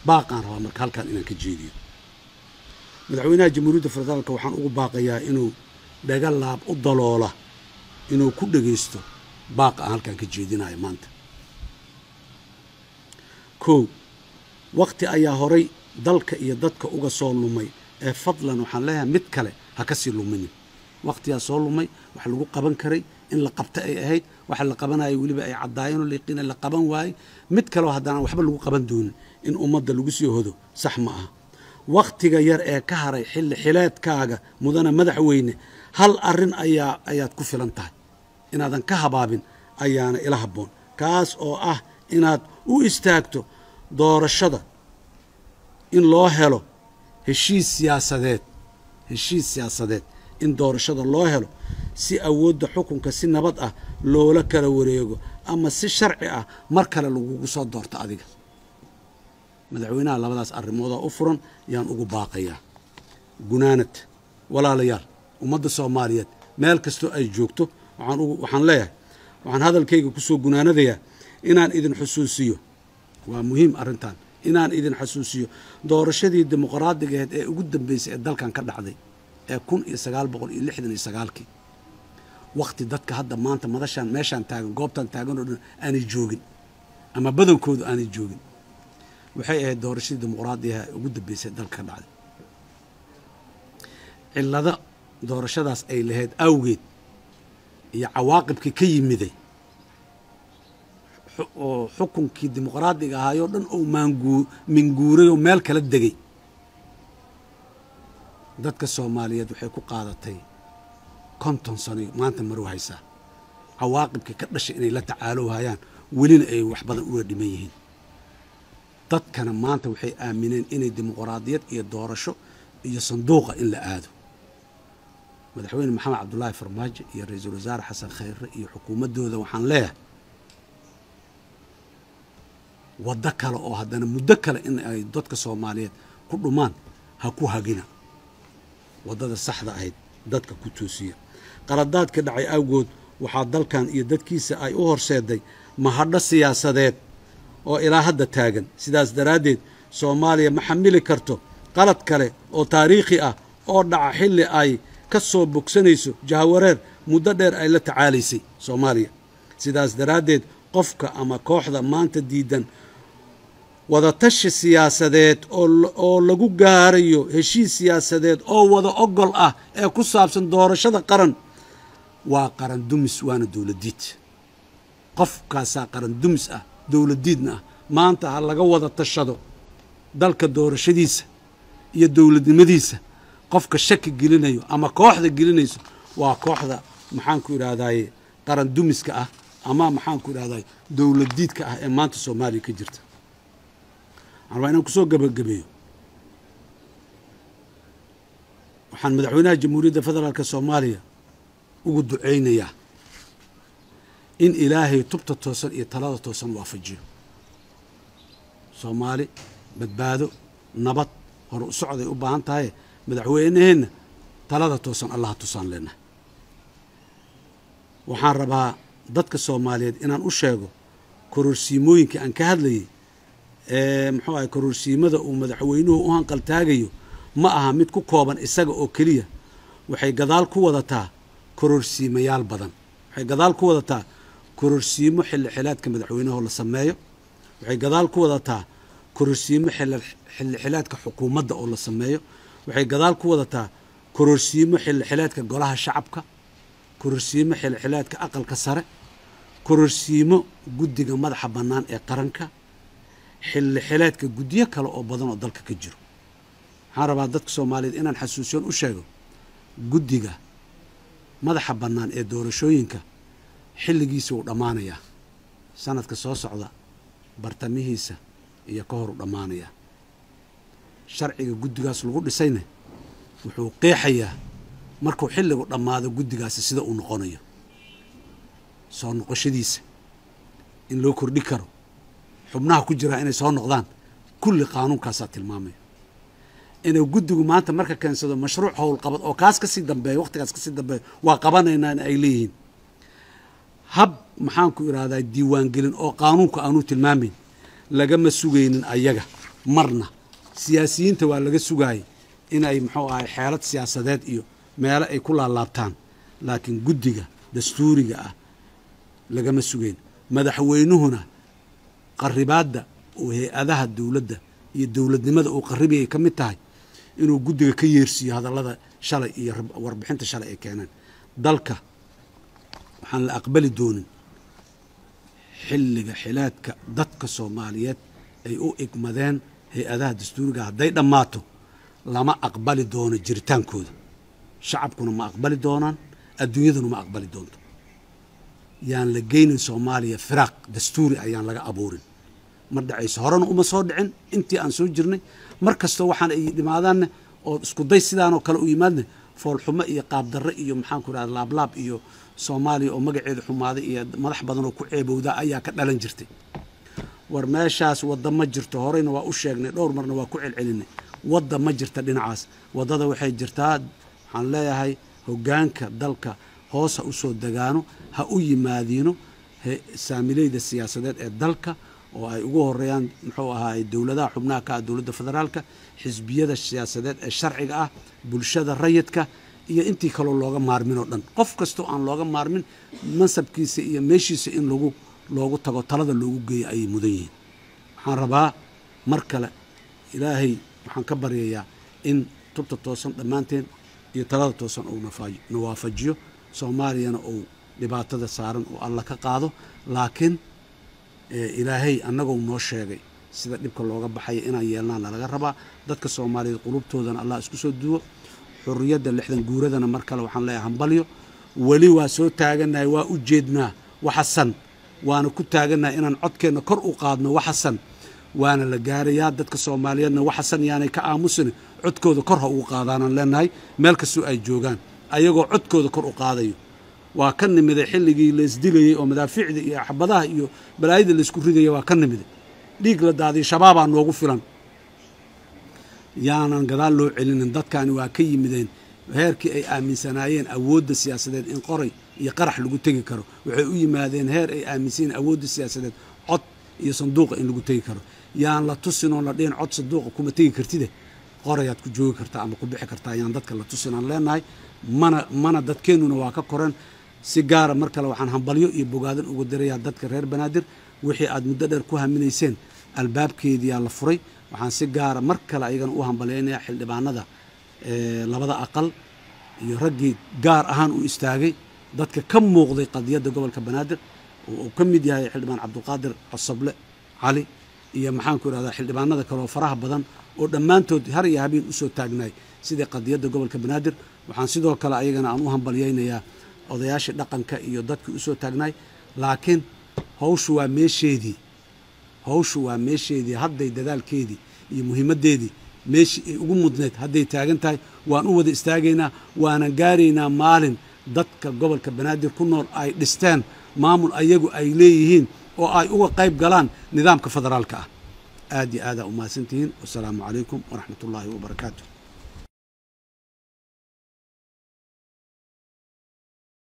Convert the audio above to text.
baaqaan rabaa marka halkan inaan ka jeediyo madaxweynaha jamhuuriyadda federaalka waxaan ugu baaqayaa inuu dhaga laab u daloola inuu ku dhegaysto baaqa aan halkan ka jeedinayo maanta kow wakti ayaa horay dalka iyo dadka uga soo lumay ee fadlan waxaan leeyahay mid kale ha ka sii luminin wakhtiyaa soo lumay wax lagu qaban karay in la qabta ay ahayd waxa la qabanaya weliba ay caddaayeen oo liiqiina la qaban waayey mid kaleo haddana waxba lagu qaban doonin in ummadda lagu sii hodo sax ma aha wakhtiga yar ee ka haray xilli xileedkaaga mudana madaxweyne hal arrin ayaa ayaad ku filan tahay inaadan ka habaabin ayaana ila habboon kaas oo ah inaad u istaagto doorashada in loo helo heshiis siyaasadeed heshiis siyaasadeed in doorashada loo helo si awoodda xukunka si nabad ah loola kala wareego ama si sharci ah mar kale lagugu soo doorto adiga madaxweynaha labadaas arrimoodaa u furan yaan ugu baaqayaa gunaanad walaalayaal ummadda soomaaliyeed meel kastoo ay joogto waxaan ugu waxaan leeyahay waxaan hadalkayga ku soo gunaanadayaa inaan idin xusuusiyo waa muhiim arrintan inaan idin xusuusiyo doorashadii dimuqraadiga aheed ee ugu dambeysay ee dalkan ka dhacday ee kun iyo sagaal boqol iyo lixdan iyo sagaalkii wakhti dadka hadda maanta madashaan meeshaan taagan goobtaan taagan oo dhan aanay joogin ama badankoodu aanay joogin waxay ahayd doorashadii dimuqraadigaha ee ugu dambeysay ee dalka ka dhacday cillado doorashadaas ay lahayd awgeed iyo cawaaqibkii ka yimiday oo xukunkii dimuqraadiga ahaayoo dhan ou maanguu minguuray oo meel kala degay dadka soomaaliyeed waxay ku qaadatay konton sano maanta marow haysaa cawaaqibkii ka dhashay inay la tacaalowhayaan welina ay wax badan uga dhiman yihiin dadkana maanta waxay aamineen inay dimuqraadiyad iyo doorasho iyo sanduuqa in la aado madaxweyne maxamed cabdulaahi farmaajo iyo ra-iisul wasaare xasan khayre iyo xukuumaddooda waxaan leeyahay waddo kale oo haddana muddo kale in ay dadka soomaaliyeed ku dhumaan ha ku hagina waddada saxda ahayd dadka ku toosiya qaladaadka dhacay awgood waxaa dalkan iyo dadkiisa ay u horseeday mahadho siyaasadeed oo ilaa hadda taagan sidaas daraaddeed soomaaliya ma xamili karto qalad kale oo taariikhi ah oo dhaca xilli ay ka soo bogsanayso jahawareer muddo dheer ay la tacaalaysay soomaaliya sidaas daraaddeed qofka ama kooxda maanta diidan wadatashi siyaasadeed oo lagu gaarayo heshiis siyaasadeed oo wada ogol ah ee ku saabsan doorashada qaran waa qaran dumis waana dowladiid qofkaasaa qaran dumis ah dowladiidna ah maanta ha laga wada tashado dalka doorashadiisa iyo dowladnimadiisa qofka shaki gelinayo ama kooxda gelinayso waa kooxda maxaanku idhaahdaye qaran dumiska ah ama maxaanku idhahdaye dowladiidka ah ee maanta soomaaliya ka jirta waxaan rabaa inaan kusoo gabagabeeyo waxaan madaxweynaha jamhuuriyadda federaalk soomaaliya ugu ducaynayaa in ilaahay tubta toosan iyo talada toosan waafajiyo soomaali badbaado nabad hore u socday u baahan tahaye madaxweynaheenna talada toosan allaha tusaan leenahay waxaan rabaa dadka soomaaliyeed inaan u sheego kororsiimooyinkii aan ka hadlayay ee muxuu ahay kororsiimada uu madaxweynuhu u hanqaltaagayo ma aha mid ku kooban isaga oo keliya waxay gadaal ku wadataa kororsiimayaal badan waxay gadaal ku wadataa kororsiimo xilli xilaadka madaxweynahoo la sameeyo waxay gadaal ku wadataa kororsiimo xilli xilaadka xukuumadda oo la sameeyo waxay gadaal ku wadataa kororsiimo xilli xilaadka golaha shacabka kororsiimo xilli xilaadka aqalka sare kororsiimo guddiga madaxa bannaan ee qaranka xilli xilaadka guddiyo kale oo badan oo dalka ka jiro waxaan rabaa dadka soomaaliyeed inaan xasuusiyoon u sheego guddiga madaxa bannaan ee doorashooyinka xilligiisa uu dhammaanayaa sanadka soo socda bartamihiisa iyo ka hor u dhammaanayaa sharciga guddigaas lagu dhisayna wuxuu qeexayaa markuu xilligu dhammaado guddigaasi sida uu noqonayo soo noqoshadiisa in loo kordhi karo xubnaha ku jiraa inay soo noqdaan kulli qaanuunkaasaa tilmaamaya inuu guddigu maanta marka keensado mashruuc howlqabad oo kaas kasii dambeeya waqtigaas kasii dambeeya waa qabanaynaa in ay leeyihiin hab maxaanku idhahdaa diiwaangelin oo qaanuunku aanuu tilmaamayn lagama sugaynin ayaga marna siyaasiyiinta waa laga sugaayay inay muxuu ahay xeelad siyaasadeed iyo meelo ay ku laalaabtaan laakiin guddiga dastuuriga ah lagama sugeyn madaxweynuhuna qaribaadda oo hay-adaha dowladda iyo dowladnimada uu qaribiyay ka mid tahay inuu guddiga ka yeersiiyo hadallada shalay iyo warbixinta shalay ay keeneen dalka waxaan la aqbali doonin xilliga xilaadka dadka soomaaliyeed ay u igmadeen hay-adaha dastuuriga hadday dhammaato lama aqbali doono jiritaankooda shacabkuna ma aqbali doonaan adduunyaduna ma aqbali doonto yaan la geynin soomaaliya firaaq dastuuri ayaan laga abuurin ma dhacayso horena uma soo dhicin intii aan soo jirnay mar kastoo waxaan ay dhimaadaanne oo iskuday sidaanoo kale u yimaadne foolxumo iyo qaabdarre iyo maxaanku idhahda laablaab iyo soomaaliya oo magaceeda xumaaday iyo madax badan oo ku ceebowda ayaa ka dhalan jirtay war meeshaas wadda ma jirto horeyna waa u sheegnay dhowr marna waa ku celcelinay wadda ma jirta dhinacaas waddada waxay jirtaa waxaan leeyahay hoggaanka dalka hoos ha u soo degaano ha u yimaadiino saamileyda siyaasadeed ee dalka oo ay ugu horeeyaan muxuu ahaay dowladaha xubnaha ka ah dowladda federaalka xisbiyada siyaasadeed ee sharciga ah bulshada rayidka iyo intii kaloo looga maarmin oo dhan qof kastoo aan looga maarmin mansabkiisa iyo meeshiisa in lagu loogu tago talada loogu geeyo ayay mudan yihiin waxaan rabaa mar kale ilaahay waxaan ka baryayaa in tubta toosan dhammaanteen iyo talada toosan uu na waafajiyo soomaaliyana uu dhibaatada saaran uu alla ka qaado laakiin ilaahay annagou noo sheegay sida dhibka looga baxaya inaan yeelnaana laga rabaa dadka soomaaliyeed qulubtoodana allah isku soo duwo xurriyadda lixdan guuradana mar kale waxaan leeyahay hambalyo weli waa soo taagannahay waa u jeednaa waxasan waana ku taagannahay inaan codkeenna kor u qaadno waxasan waana la gaarayaa dadka soomaaliyeedna waxasan yaanay ka aamusin codkooda kor ha ugu qaadaanaan leenahay meel kastoo ay joogaan ayagoo codkooda kor u qaadayo waa ka nimiday xilligii laisdilayey oo madaafiicda iyo axbadaha iyo balaayada laysku ridaya waa ka nimiday dhiig la daadiyo shabaabaa noogu filan yaanan gadaal loo celinin dadkani waa ka yimideen heerkii ay aaminsanaayeen awoodda siyaasadeed in qoray iyo qarax lagu tegi karo waxay u yimaadeen heer ay aaminsanyiin awoodda siyaasadeed cod iyo sanduuqa in lagu tegi karo yaan la tusin oo la dhihin cod sanduuqa kuma tegi kartide qorayaad ku joogi kartaa ama ku bixi kartaa yaan dadka la tusin aan leenahay mana mana dadkeennuna waa ka koreen si gaara mar kale waxaan hambalyo iyo bogaadan uga dirayaa dadka reer banaadir wixii aad muddo dheer ku haminayseen albaabkeediyaa la furay waxaan si gaara mar kale ayagana u hambalyaynayaa xildhibaanada labada aqal iyo raggii gaar ahaan u istaagay dadka ka muuqday qadiyadda gobolka banaadir oo uu ka mid yahay xildhibaan cabdulqaadir cosoble cali iyo maxaanku idhahdaa xildhibaanada kale oo faraha badan oo dhammaantood har iyo habeen usoo taagnaay sidai qadiyadda gobolka banaadir waxaan sidoo kale ayagana aan u hambalyaynayaa odayaashii dhaqanka iyo dadkii usoo taagnaay laakiin hawshu waa meesheedii hawshu waa meesheedii hadday dadaalkeedii iyo muhiimaddeedii meeshii ay ugu mudneed hadday taagan tahay waan u wada istaagaynaa waanan gaaraynaa maalin dadka gobolka banaadir ku nool ay dhisteen maamul ayagu ay leeyihiin oo ay uga qayb galaan nidaamka federaalka ah aad iyo aadaa u mahadsantihiin wasalaamu calaykum waraxmat ullaahi wabarakaatu